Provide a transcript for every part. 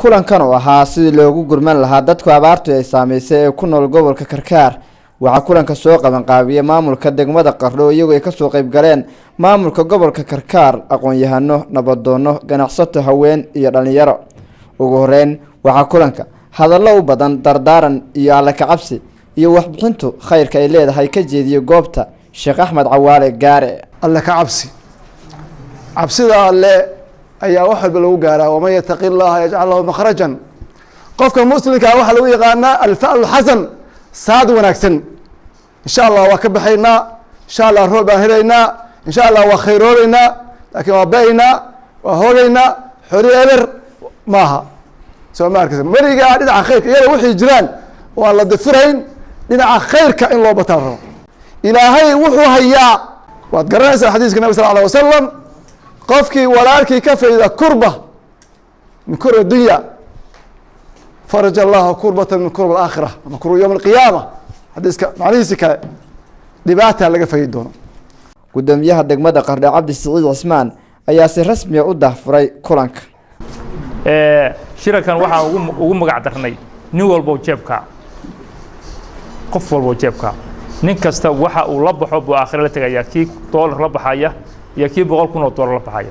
kulankan oo ahaa sidii loogu gurman lahaa dadku abaartu ay saameysay ee ku nool gobolka karkaar waxaa kulanka soo qabanqaabiyey maamulka degmada qardho iyagoo ay kasoo qayb galeen maamulka gobolka karkaar aqoon-yahano nabadoono ganacsato haween iyo dhallinyaro ugu horeyn waxaa kulanka hadallo u badan dardaaran iyo alla kacabsi iyo waxbixintu khayrka ay leedahay ka jeediyey goobta sheekh axmed cawaale gaare alle ka cabsi cabsida alle ayaa wax walba lagu gaaraa waman yataqi llaha yajcal lahu makhrajan qofka muslimkaa waxaa lagu yaqaanaa alfa'lu xasan saad wanaagsan insha allah waa ka baxaynaa insha allah roob baan helaynaa insha allah waa khayroobeynaa laakiin waa ba-aynaa waa hoogaynaa xori eber maaha soo ma arkaysa weligaa dhinaca khayrka iyada waxay jiraan oo aan la difirayn dhinaca khayrka in loo bataan rabo ilaahay wuxuu hayaa waad garanaysaa xadiiska nabi sal alه wasalam qofkii walaalkii ka fayda kurba min kurba dunya faraj allahu kurbata min kurba aakhira ama kurba yowm alqiyaama xadiiska macnihiisi kale dhibaata laga faydi doono gudoomiyaha degmada qardho cabdi siciid cismaan ayaa si rasmiya u dahfuray kulanka shirarkan waxaa ugu magac darnay nin walbow jeebka qof walbow jeebka nin kasta waxa uu la baxo buu aakhire la tegaya kii doolar la baxaya iyo kii boqol kun oo doolar la baxaya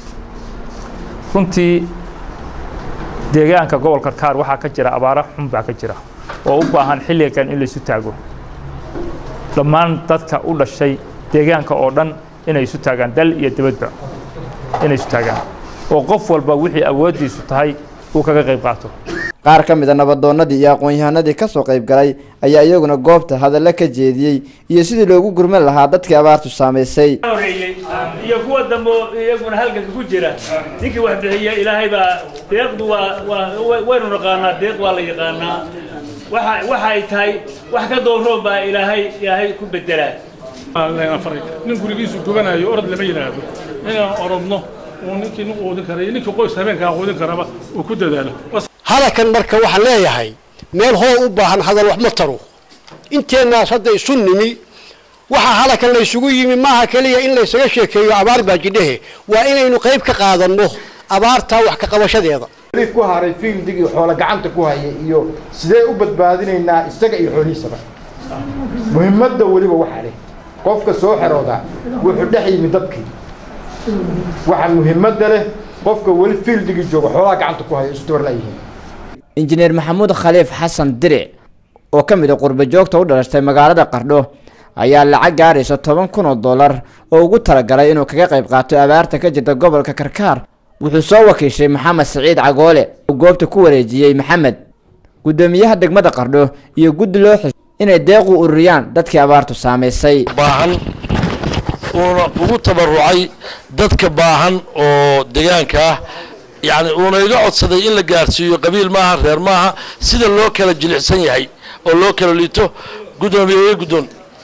runtii deegaanka gobolka kaar waxaa ka jira abaaro xun baa ka jira oo u baahan xilligan in laysu taago dhammaan dadka u dhashay deegaanka oo dhan inay isu taagaan dal iyo dibadba inay isu taagaan oo qof walba wixii awooddiisu tahay uu kaga qayb qaato qaar ka mid a nabadoonnadii iyo aqoon-yahanadii kasoo qayb galay ayaa iyaguna goobta hadallo ka jeediyey iyo sidii loogu gurman lahaa dadkii abaartu saamaysay horeeyey iyo kuwa dambe iyaguna halganka ku jira ninkii wax bixiya ilaahay baa deeqdu waa waa waynu naqaanaa deeq waa la yaqaanaa waxa waxa ay tahay wax ka dooroon baa ilaahay ilaahay ku bedelaa nin gurigiisu gubanayo orod lama yidhaahdo inaan orodno uu ninkii nin quudin kara iyo ninkii qoys habeenkaa quudin karaba uu ku dadaalo halakan marka waxaan leeyahay meel hoo u baahan hadal wax ma taro inteennaas hadda isu nimi waxaa halakan laysugu yimi maaha keliya in laysaga sheekeeyo abaar baa jidhehe waa inaynu qayb ka qaadanno abaartaa wax ka qabashadeeda ku haray fiildigii xoolo gacanta ku haya iyo sidee u badbaadinaynaa isaga iyo xoolihiisaba muhimadda weliba waxaa leh qofka soo xerooda wuxuu dhex yimi dadkii waxaa muhimadda leh qofka weli fiildigii jooga xoolaha gacanta ku haya isdubar layihiin injineer maxamuud khaliif xasan diric oo ka mid a qurba joogta u dhalashtay magaalada qardho ayaa lacag gaaraysa toban kun oo dollar oo ugu talagalay inuu kaga qayb qaato abaarta ka jirta gobolka karkaar wuxuu soo wakiishay maxamed siciid cagoole oo goobta ku wareejiyey maxamed guddoomiyaha degmada qardho iyo guddi loo xis inay deequ ururiyaan dadkii abaartu saamaysay baahan uuna ugu tabarucay dadka baahan oo deegaanka ah yacni uuna iga codsaday in la gaarsiiyo qabiil maaha reer maaha sida loo kala jilicsan yahay oo loo kala liito guddoomiye iga guddoon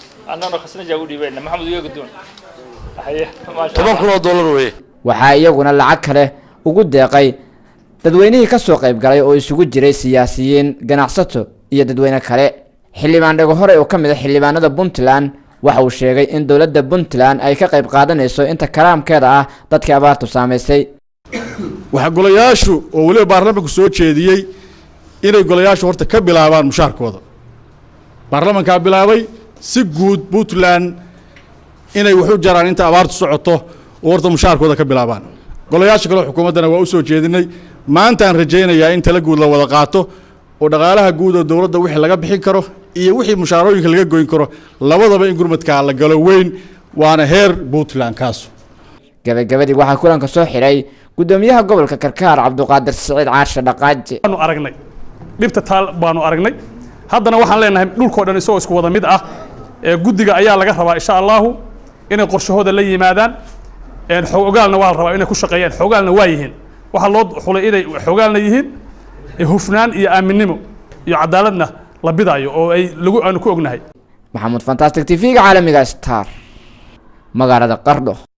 toban kun oo dollar weeye waxaa iyaguna lacag kale ugu deeqay dadweynihii ka soo qayb galay oo isugu jiray siyaasiyiin ganacsato iyo dadweyne kale xildhibaan dhego hore oo ka mid a xildhibaanada puntland waxa uu sheegay in dowladda puntland ay ka qayb qaadanayso inta karaamkeeda ah dadkii abaartu saamaysay waxaa golayaashu oo weliba baarlamanku soo jeediyey inay golayaashu horta ka bilaabaan mushaarkooda baarlamankaa bilaabay si guud puntland inay waxu jaraan inta abaartu socoto oo horta mushaarkooda ka bilaabaan golayaasha kale xukuumaddana waa u soo jeedinay maantaan rajaynayaa in tala guud la wada qaato oo dhaqaalaha guud oo dowladda wixii laga bixin karo iyo wixii mushaarooyinka laga goyn karo labadaba in gurmadkaa la galo weyn waana heer puntland kaasu gabagabadii waxaa kulanka soo xidhay guddoomiyaha gobolka karkaar cabduqaadir siciid caarshe dhaqaaji waanu aragnay dhibta taal baanu aragnay haddana waxaan leenahay dhulkoo dhan isagoo isku wada mid ah ee guddiga ayaa laga rabaa insha allahu inay qorshahooda la yimaadaan xogaalna waa la rabaa inay ku shaqeeyaan xogaalna waa yihiin waxaa loo xulay inay xogaalna yihiin hufnaan iyo aaminnimo iyo cadaaladna la bidaayo oo ay lagu aanu ku ognahay maxamuud fantastic t v-ga caalamiga star magaalada qardho